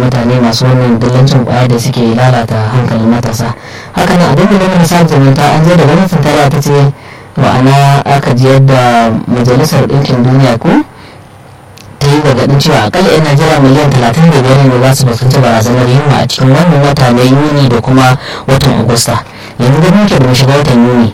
mutane masu wannan dillancin kwaya da suke lalata hankalin matasa haka nan a dandalin na zumunta an je da gwamnatin tarayya ta ce ma'ana aka ji yadda majalisar ɗinkin duniya ko ta yi gargaɗin cewa akalla 'yan najeriya miliyan talatin da biyar ne za su fuskanci barazanar yunwa a cikin wannan wata na yuni da kuma watan agusta yanzu da muke da mu shiga watan yuni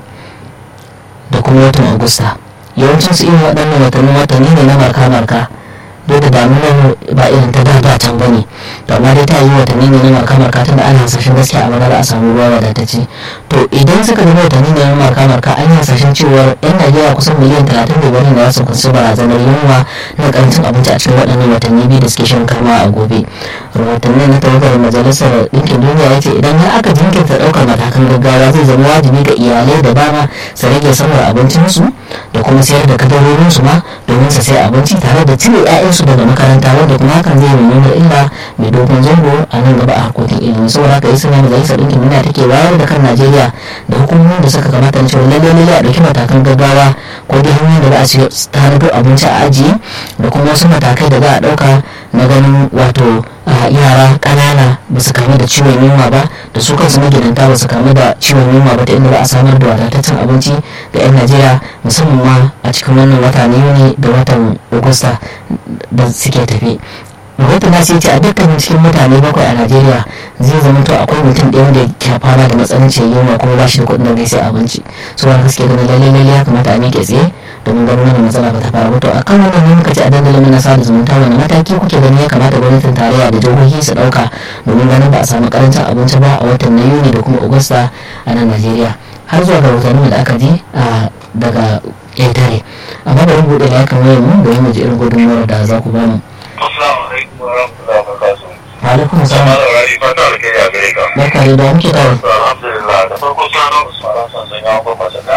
da kuma watan agusta yawancin su irin waɗannan watannin watanni ne na marka-marka duk da damunar ba irin ta da da can bane to amma dai ta yi watanni ne na marka-marka tun da ana hasashen gaskiya a magana a samu ruwa wadatacce to idan suka zama watanni ne na marka-marka an yi hasashen cewar yan najeriya kusan miliyan talatin da biyar ne za su kusa barazanar yunwa na karancin abinci a cikin waɗannan watanni biyu da suke shan kama a gobe rahotanni na tawagar majalisar ɗinkin duniya ya ce idan har aka jinkirta ɗaukar matakan gaggawa zai zama wajibi ga iyalai da dama su rage samar abincinsu da kuma sayar da kadarorinsu ma domin su sai abinci tare da cire 'ya'yansu daga makaranta wanda kuma hakan zai nuna illa mai dogon zango a nan gaba a harkokin ilimi saboda haka isa majalisar ɗinkin duniya take wayar da kan najeriya da hukumomin da suka kamata na cewa lalle lalle a ɗauki matakan gaggawa ko dai hanyoyin da za a ci tanado abinci a ajiye da kuma wasu matakai da za a ɗauka na ganin wato yara ƙanana ba su kamu da ciwon yunwa ba da su kansu magidanta ba su kamu da ciwon yunwa ba ta inda za a samar da wadataccen abinci ga 'yan najeriya musamman ma a cikin wannan wata na yuni da watan agusta da suke tafi rahoton na ce a dukkanin cikin mutane bakwai a najeriya zai zama to akwai mutum ɗaya da ke fama da matsanancin yunwa kuma ba shi da kuɗin da zai sai abinci su wani gaske ganin lalle lalle ya kamata a miƙe tsaye domin ganin wannan matsala ba ta faru to a kan wannan ne muka ci a dandalin na sada zumunta wani mataki kuke gani ya kamata gwamnatin tarayya da jihohi su ɗauka domin ganin ba a samu karancin abinci ba a watan na yuni da kuma agusta a nan najeriya har zuwa ga rahotannin da aka ji daga ƙetare amma bari buɗe da ya kamar mu domin mu ji irin gudunmawar da za ku ba mu. Assalamu alaikum wa rahmatullahi wa barakatuh. alaikum salam Sama da rari fata da kai a gare ka. barka da da muke tare Alhamdulillah da farko sana Usman Hassan sun yawo kuma saka.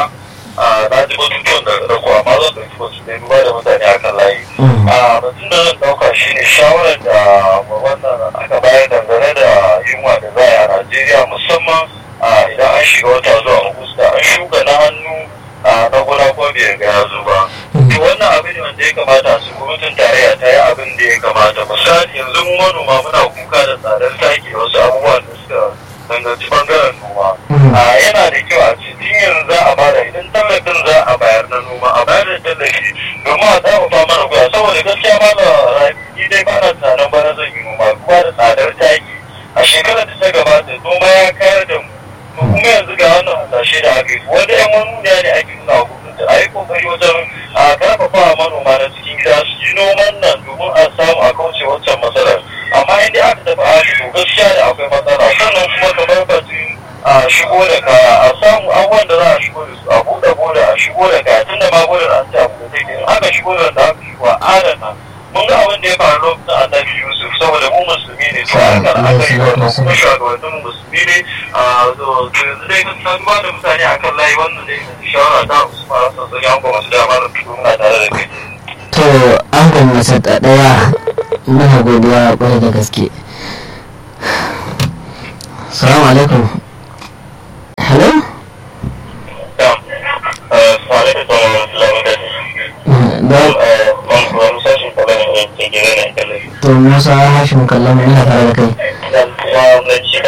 Na ji batutuwan da da kuwa amma zan ɗauki wasu ne duba da mutane akan layi. Batun da zan ɗauka shi ne shawarar da wannan aka bayar dangane da yunwa da za a yi a Najeriya musamman idan an shiga wata zuwa Agusta an shuka na hannu na gona ko bai ga ya zo ba. To wannan abin ne wanda ya kamata su gwamnatin tarayya ta yi abin da ya kamata misali yanzu mu manoma muna kuka da tsadar taki da wasu abubuwan da suka danganci bangaren noma. Yana da kyau a cikin yanzu za a bada idan tallafin za a bayar na noma a bayar da tallafi domin a tsafafa mana kuya saboda gaskiya ma da rafi dai ba na tunanin bana zan yi noma kuma da tsadar taki a shekarar da ta gabata noma ya kayar da mu. kuma yanzu ga wannan hasashe da aka yi wanda yan manuniya ne ake nuna hukunta a yi kokari wajen a karfafa manoma na cikin gida su yi noman nan domin a samu a kauce wancan matsalar amma inda aka tafi hali to gaskiya da akwai matsala sannan kuma kamar batun a shigo da kaya a samu abubuwan da za a shigo da su a buɗe boda a shigo da kaya tun da ma bodar an ce abu da take in aka shigo da da aka shigo a adana mun ga abin da ya faru lokacin annabi yusuf saboda mu musulmi ne to a kan aka yi wannan kuma shugabannin mu musulmi ne a yanzu dai kan san ba da mutane akan layi wannan dai shawara ta usman hassan sun yi hankali masu dama da fito muna tare da kai to an gwamnati ta ɗaya muna godiya kwarai da gaske salamu alaikum hello to musa hashim kallon muna tare da kai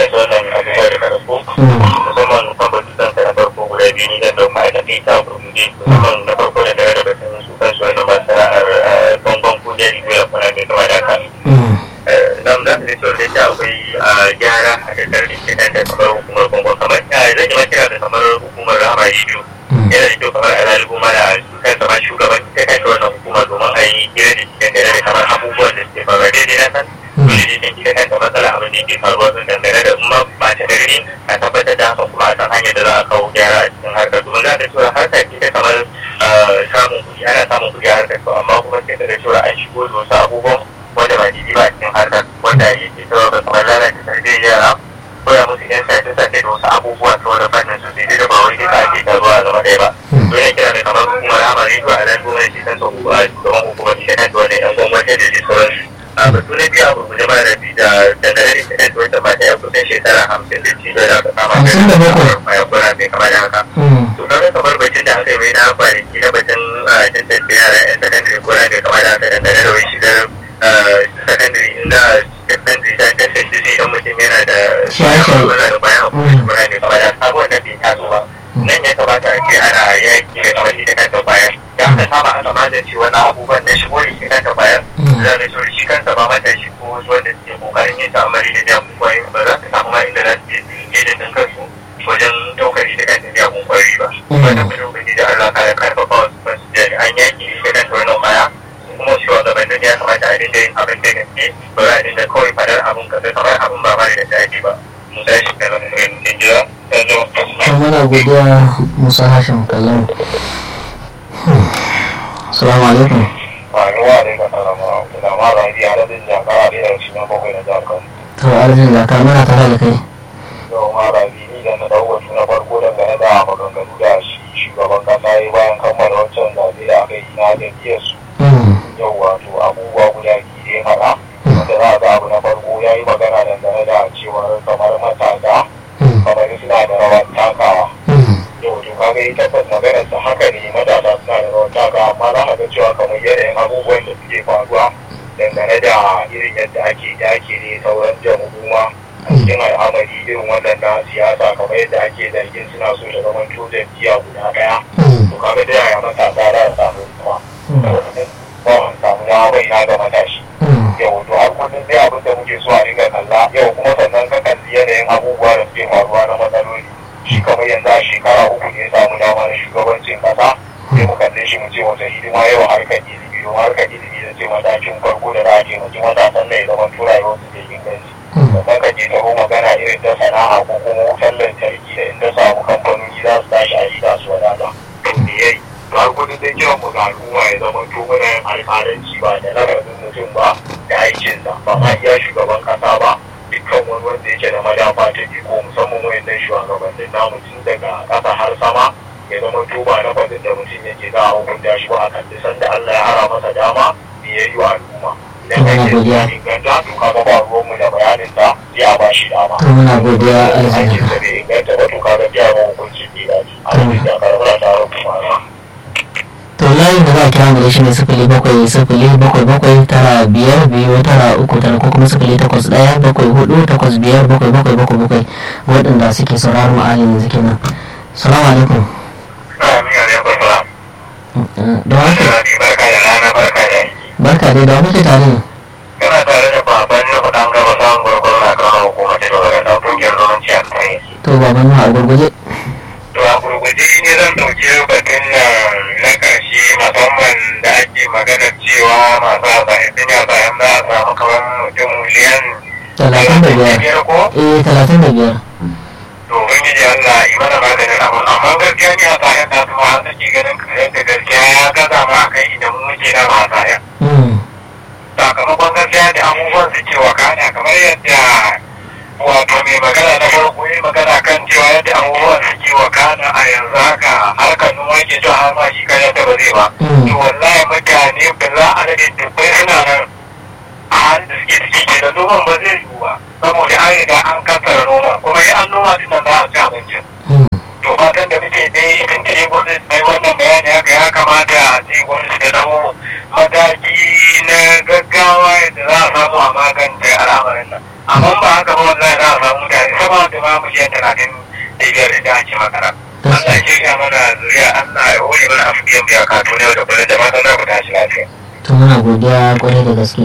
nan da ne so da akwai gyara a tattar da ke nan da kamar hukumar kongo kamar ya zai ma kira da kamar hukumar rama shi yana da kyau kamar a zalibu mana kan sama shugaban ta kai wannan hukuma domin a yi gina da cikin gane da kamar abubuwan da suke faruwa daidai na san dole ne kan kika kanta matsala abin da ke faruwa sun dangane da ma ba ta gari a tabbatar da haka kuma a san hanyar da za a kawo gyara a cikin harkar domin za ka cewa harkar ce ta kamar samun kuɗi ana samun kuɗi a harkar to amma kuma sai ka ga cewa an shigo da wasu abubuwan wanda ba daidai ba a cikin harkar wanda yake cewa kamar lalata tarbiyyar yara koya musu yan sace sace da wasu abubuwa ta wani fannin su sai da ba wai duka ake taruwa a zama ɗaya ba to yana kira da kamar hukumar amari to a nan gwamnati kan sau a shugaban hukumar shi kan wani yan gwamnati da dai sauransu a batu na biyu abu guje mara rabi da dangane da shi wata mata ya kusan shekara hamsin da cizo da aka kama Hamsin da bakwai. mai kura mai kama da haka to kaga kamar bacin da aka yi mai na kwanaki na bacin tantance yara yan sakandare kura mai kama da haka dangane da wani shigar sakandare inda sakandare ta Shaye-shaye. Muna da bayan abubuwan muna ne kamar da abubuwan da bai taso ba nan ya kamata a ce ana yaki da kamar da kanta bayan ya aka saba aka magance wannan abubuwan na shigo da shi kanta bayan za ka so shi kansa ba mata shi ko wasu wanda suke kokarin yin ta'amari da jamun kwayoyi ba za su samu ma inda za su je je da ɗin kansu wajen ɗaukar shi da kanta jamun kwayoyi ba wanda mu lokaci da Allah kare karfafa wasu basu jami'an yaki da kanta wannan baya kuma shugabannin ya kamata a dinga yin abin da gaske ba za a dinga kawai fadar abin kasa kamar abin ba ma da daɗi ba musa shi da nan ɗin jira yanzu to muna godiya musa hashim kallon salamu alaikum faruwa da ka salama da ma ba ji adadin jakara da irin shi na bakwai na jakar to arzikin zaka muna tare da kai yau ma ba bi ni da na dau wasu na farko dangane da maganganu da shi shugaban kasa ya bayan kammala wancan zaɓe da aka yi na jam'iyyar su yau wato abubuwa guda biyu da ya faɗa wanda za a ga abu na farko ya yi magana dangane da cewar kamar matasa kamar suna da rawar takawa yau to kaga yi tabbas maganar sa haka ne matasa suna da rawar takawa amma za a ga cewa kamar yanayin abubuwan da suke faruwa dangane da irin yadda ake ake ne sauran jamhuruma a cikin al'amari irin wannan na siyasa kamar yadda ake zargin suna so da zaman to jam'iyya guda ɗaya to kaga da yaya matasa za a samu kuma ba a samu dama bai na ga matashi yau to har kullum dai abin da muke so a dinga kalla yau kuma sannan ka kalli yanayin abubuwa da suke faruwa na matsaloli shi kamar yanzu a shekara uku ne ya samu dama na shugabancin kasa sai mu kalle shi mu ce wata hidima yau harkar ilimi domin harkar ilimi da ce matakin farko da za a taimaki matasan na ya zama tura yau su da inganci sannan ka je taro magana irin ta sana'a ko kuma wutar lantarki da inda samu kamfanoni za su tashi a yi su wadata to me yayi to har kudin dai kiran mu ga al'umma ya zama to muna yin alƙalanci ba da lafazin mutum ba da aikinsa ba ma iya shugaban kasa ba dukkan wani wanda yake da madafa ta iko musamman wayannan shugabannin namu tun daga ƙasa har sama ya zama to ba na fadin da mutum yake za a hukunta shi ba a kalli sanda Allah ya hara masa dama me ya yi wa al'umma idan Muna kake godiya. inganta to kaga ba ruwanmu da bayanin sa sai a ba shi dama to muna godiya aikin arzikin sa bai inganta ba to kaga biya ma hukuncin bai dace a cikin da karbar tare kuma na to layin da za a kira mu da shi ne sifili bakwai sifili bakwai bakwai tara biyar biyu tara uku tara ko kuma sifili takwas ɗaya bakwai hudu takwas biyar bakwai bakwai bakwai bakwai waɗanda suke sauraron mu a yanzu kenan salamu alaikum Amin ya rabu ba. da wani Rabi barka da rana barka da aiki. barka dai da wani ke tare ne Kana tare da baban na kuɗan gaba samun gwargwaro na kan hukumar da daga ɗan ƙungiyar zumunci a kai. to baban mu a gurguje To a gurguje ne zan ɗauki batun nan na ƙarshe musamman da ake maganar cewa masu hasashen sun yi hasashen za a samu kamar mutum miliyan talatin da biyar biyar ko? eh talatin da biyar to ubangiji Allah yi mana maganin abu amma gaskiya ne a sayan da kuma an sake ganin kayan da gaskiya ya gaza ma akan idan mu muke na ba sayan Mm, sakamakon gaskiya da abubuwan suke wakana kamar yadda wato mai magana na farko ya magana kan cewa yadda abubuwan suke wakana a yanzu haka harkar noma ke cewa har ma shi kayan da ba zai ba Mm. to wallahi mutane ba za a rage dubbai suna nan a halin da suke ciki ke da noman ba zai yiwu ba saboda an riga an kasara noma kuma yi an noma din nan za a ci abincin mm, to fatan da muke dai idan ta yi gwamnati mai wannan bayani haka ya kamata a ce gwamnati ta dau mataki na gaggawa yadda za a samu a magance al'amarin nan amma ba haka ba wallahi za a samu mutane sama da ma miliyan talatin da biyar da ake makara Allah ya shirya mana zuriya Allah ya hore mana afiyan biya kato ne da kullum da matan za ku tashi lafiya. to muna godiya kwarai da gaske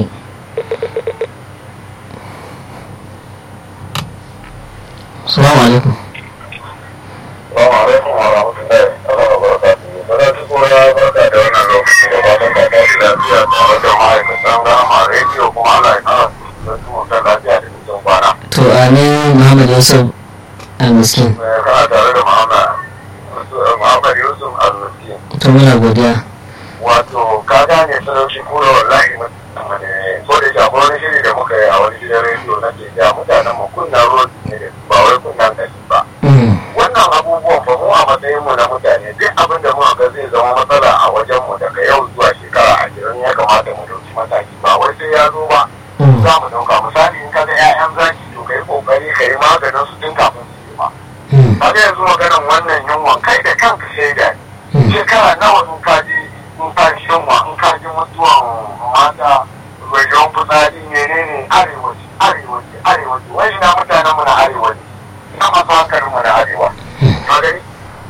salamu alaikum Assalamu alaikum wa rahmatullahi wa barakatuhu. Bada su koya barka da wannan lokaci da fatan ka tashi lafiya tare da ma'aikatan gama rediyo kuma Allah ya kara su da su mutan lafiya da mutum kwana. to amin muhammad yusuf al-miskin Kana tare da Muhammad Muhammad Yusuf Al-Miskin. to muna godiya Wato ka gane talauci kura wallahi mutum ne ko da ya wani shiri da muka yi a wani gidan rediyo na ke ja mutanen mu kunna ruwan ne da su ba wai kunnan kashi ba. Mm, wannan abubuwan ba mu a matsayin mu na mutane duk abin da muka ga zai zama matsala a wajen mu daga yau zuwa shekara ashirin ya kamata mu dauki mataki ba wai sai ya zo ba mm, za mu dauka misali in ka ga 'ya'yan zaki to kai kokari ka yi maganin su tun kafin su yi ma mm, kaga yanzu maganin wannan yunwan kai da kanka shaida ne mm. shekara nawa in ka ji in ka ji yunwa in ka ji mutuwan mata wajen fitsari menene arewaci arewaci arewaci wai ina mutanen mu na arewaci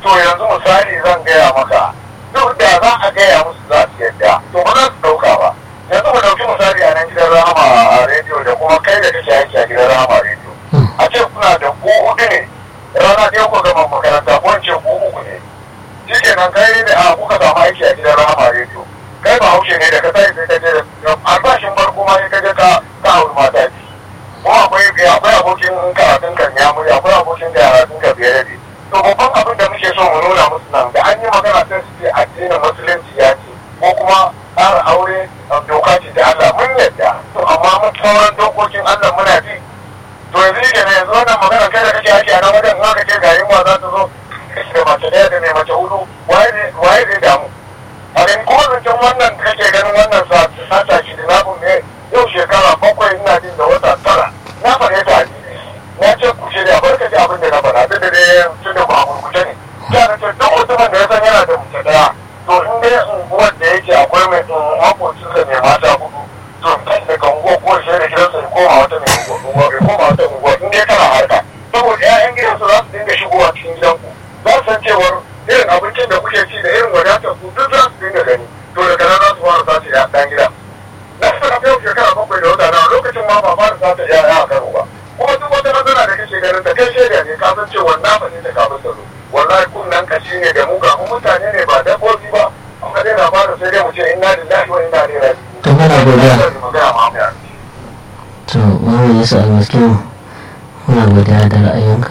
to yanzu misali zan gaya maka duk da za a gaya musu za su yadda to ba za su ɗauka ba yanzu mu ɗauki misali a nan gidan rahama a rediyo da kuma kai da kake aiki a gidan rahama rediyo a ce kuna da ku hudu ne rana ɗaya ku gama makaranta ko in ce ku uku ne shi kenan kai da a kuka samu aiki a gidan rahama rediyo kai ba haushe ne da ka sai sai ka je albashin farko ma sai ka je ka ka auri mata biyu ko akwai akwai abokin karatun kan ya muri akwai abokin karatun ka biyar da to babban abin da muke so mu nuna musu nan da an yi magana sai su ce addinin musulunci ya ce ko kuma tsara aure doka ce ta Allah mun yadda to amma mun sauran dokokin Allah muna bi to yanzu yake ne yanzu wannan magana kai da kake ake a nan wajen in aka ce ga yunwa za ta zo da mace ɗaya da mai mace hudu waye zai damu a gani kuma zancen wannan kake ganin wannan sata shi da nabun ne yau shekara bakwai ina jin da wata tara na faɗe ta a na ce ku shirya barka ji abin da na faɗa duk da dai tun da ba a gurguje ne ya na ce duk mutumin da ya san yana da mace ɗaya to in dai unguwar da yake akwai mai makocinsa mai mata hudu to kan da kan unguwa ko shi da gidansa ya koma wata mai unguwa ya koma wata unguwa in dai kana harka saboda 'ya'yan gidansu za su dinga shigowa cikin gidanku za su san cewar irin abincin da kuke ci da irin wadatar ku duk za su dinga gani to daga nan za su fara sace ya dan gida na saka yau shekara bakwai da wata na lokacin ma ba fara sace ya ya karo ba kuma duk wata matsala da kake ganin ta kai shaida ne ka san cewa na fa ne ta kafin ta zo wallahi kunnan kashi ne da mu ga mu mutane ne ba dabbobi ba amma dai na fara sai dai mu ce inna lillahi wa inna ilaihi raji'un to muna godiya magana ma mu yi to mamu yesu almaskiyu muna godiya da ra'ayinka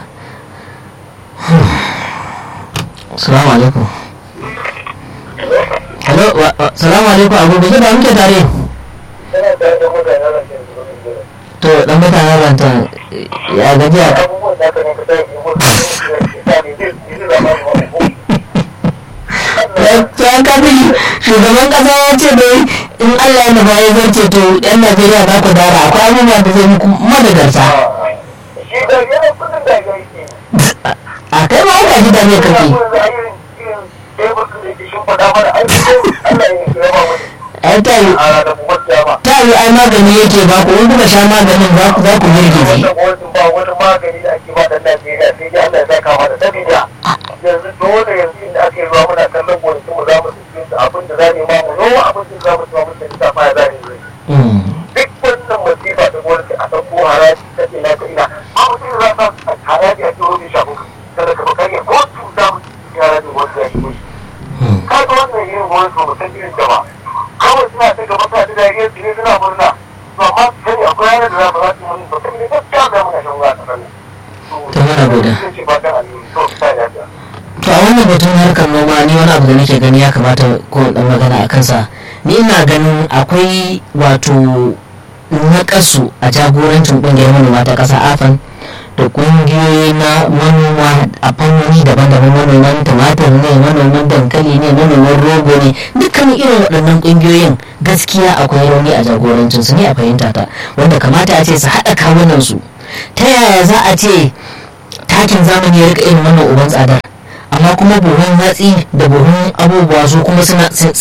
salamu alaikum hello wa- wa- salamu alaikum abu bai da muke tare Yana tare da mutane da ke zuwa to dan mutanen ranta ya gajiya abubuwan da aka ne ka sai mu ta ne zai zai zama wani ya kafi shugaban kasa ya ce dai in allah ya nufa ya zarce to yan najeriya za ku dara akwai abubuwa da zai muku madagarta shi da yana kudin da ya yi a kai ma aka ji da me kake ai ta yi ta yi ai magani yake ba ku in kuka sha maganin za ku za ku girgize yanzu dole yanzu inda ake zuwa muna kallon gonakin mu za mu cikin su abin da za mu ma mu noma abin da za mu ci ma mutane ta ma za mu yi Mm. duk wannan masifa da gwamnati a ɗauko haraji ta ina ta ina a mutum za ta haraji a cikin wani shafin kada ka bakar ya ko su za mu ci haraji wanda ya shigo shi Mm. kaga wannan irin gwamnati ba mu san irin ta ba kawai suna ta gaba ta da dariya su ne suna murna to amma su sani akwai ranar da za mu za su mun ba sai ne gaskiya za mu na shan ruwa a ƙasar nan. To, muna godiya. Sun ce ba ta alheri, to, ta lafiya. to a wannan batun harkar noma ni wani abu da nake gani ya kamata ko dan magana a kansa ni ina ganin akwai wato nakasu a jagorancin kungiyar manoma ta ƙasa afan da kungiyoyi na manoma a fannoni daban-daban manoman tumatir ne manoman dankali ne manoman rogo ne dukkanin irin waɗannan kungiyoyin gaskiya akwai rauni a jagorancin su ne a fahimta ta wanda kamata a ce su haɗa kawunan su ta yaya za a ce takin zamani ya rika irin wannan uban tsadar amma kuma buhun hatsi da buhun abubuwa su kuma suna sun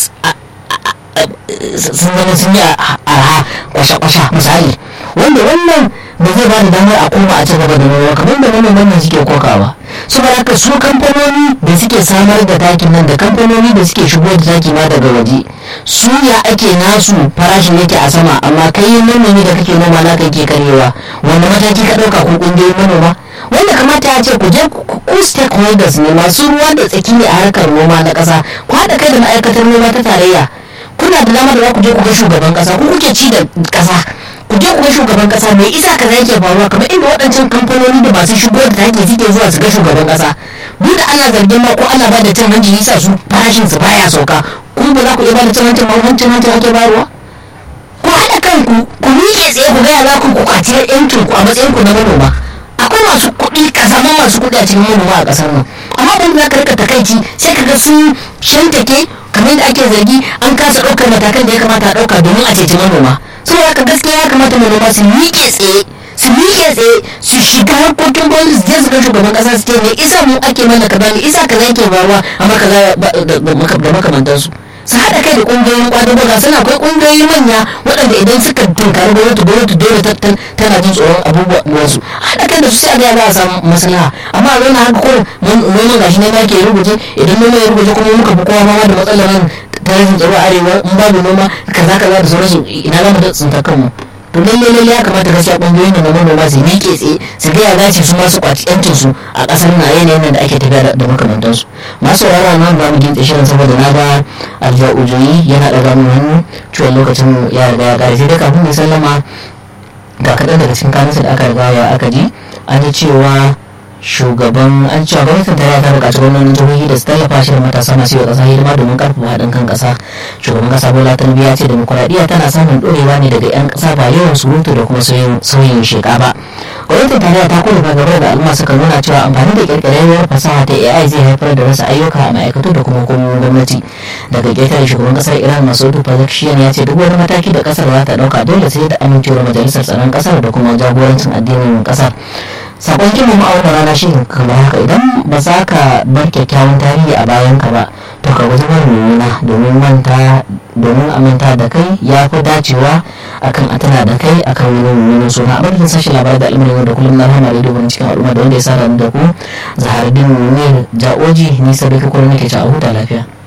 zama sun yi arha kwasha-kwasha misali wanda wannan ba zai ba da damar a koma a ci gaba da noma kamar da manoman nan suke kokawa saboda haka su kamfanoni da suke samar da takin nan da kamfanoni da suke shigo da taki ma daga waje su ya ake nasu farashin yake a sama amma kai manomi da kake noma na ke karewa wanda mataki ka ɗauka ko ƙungiyoyin manoma wanda kamata ya ce ku je ku stakeholders ne masu ruwa da tsaki ne a harkar noma na ƙasa ku haɗa kai da ma'aikatar noma ta tarayya kuna da dama da za ku je ku ga shugaban ƙasa ku kuke ci da ƙasa ku je ku ga shugaban ƙasa mai isa kaza yake faruwa kamar inda waɗancan kamfanoni da masu shigo da take suke zuwa su ga shugaban ƙasa duk da ana zargin ma ko ana ba da cin hanci yasa su farashin su baya sauka ku ba za ku iya ba da cin hancin ma hancin hancin ake bayarwa ku haɗa kanku ku miƙe tsaye ku gaya za ku ku kwaci yancin ku a matsayin ku na manoma akwai masu kuɗi kasaman masu kuɗi a cikin manoma a ƙasar nan amma ban za ka rika takaici sai ka ga sun shantake kamar da ake zargi an kasa ɗaukar matakan da ya kamata a ɗauka domin a ceci manoma saboda haka gaskiya ya kamata manoma su miƙe tsaye su miƙe tsaye su shiga harkokin gwamnati su je su ga shugaban ƙasa su ce me isa mu ake mana kaza me isa kaza yake faruwa amma kaza da makamantansu su haɗa kai da ƙungiyoyin ƙwadago ga suna akwai ƙungiyoyi manya waɗanda idan suka tunkari gwamnati gwamnati dole tana jin tsoron abubuwan su haɗa kai da su sai a ga za a samu maslaha amma a zauna haka kurin noma gashi ne ma ke ruguje idan noma ya ruguje kuma muka fi kowa ma da matsalar nan ta rashin tsaro a arewa in babu noma kaza kaza da sauransu ina za mu da tsinta kanmu to lalle lalle ya kamata gaskiya kungiyoyin da manoma su miƙe tsaye su ga ya dace su masu kwaci yancin su a ƙasar na yanayin da ake tafiya da makamantansu masu saurara nan ba mu gintse shirin saboda na ga alfa ujoyi yana ɗaga mu hannu ciwon lokacin ya riga ya ƙare sai dai kafin mu sallama ga kaɗan daga cikin kanunsa da aka riga ya aka ji an yi cewa shugaban an cewa gwamnatin tarayya ta buƙaci gwamnonin jihohi da su tallafa shi da matasa masu yi ƙasa hidima domin ƙarfafa haɗin kan ƙasa shugaban ƙasa bola tinubu ya ce demokuraɗiyya tana samun ɗorewa ne daga 'yan ƙasa ba yawan surutu da kuma sauyin sheƙa ba gwamnatin tarayya ta kuma gaba da al'umma suka nuna cewa amfani da ƙirƙirarriyar fasaha ta ai zai haifar da rasa ayyuka a ma'aikatu da kuma hukumomin gwamnati daga ƙetare shugaban ƙasar iran masudu pezeshkian ya ce duk wani mataki da ƙasar za ta ɗauka dole sai da amincewar majalisar tsaron ƙasar da kuma jagorancin addinin ƙasar sakon kimu ma'auna rana shi kamar haka idan ba za ka bar kyakkyawan tarihi a bayan ka ba to ka guji bar mummuna domin manta domin a manta da kai ya fi dacewa akan a tana da kai akan wani mummunan suna a barkin sashi labarai da al'amarin da kullum na rahama rediyo wani cikin al'umma da wanda ya sa da ku zaharuddin ne ja'oji nisa da kukurin nake ci a huta lafiya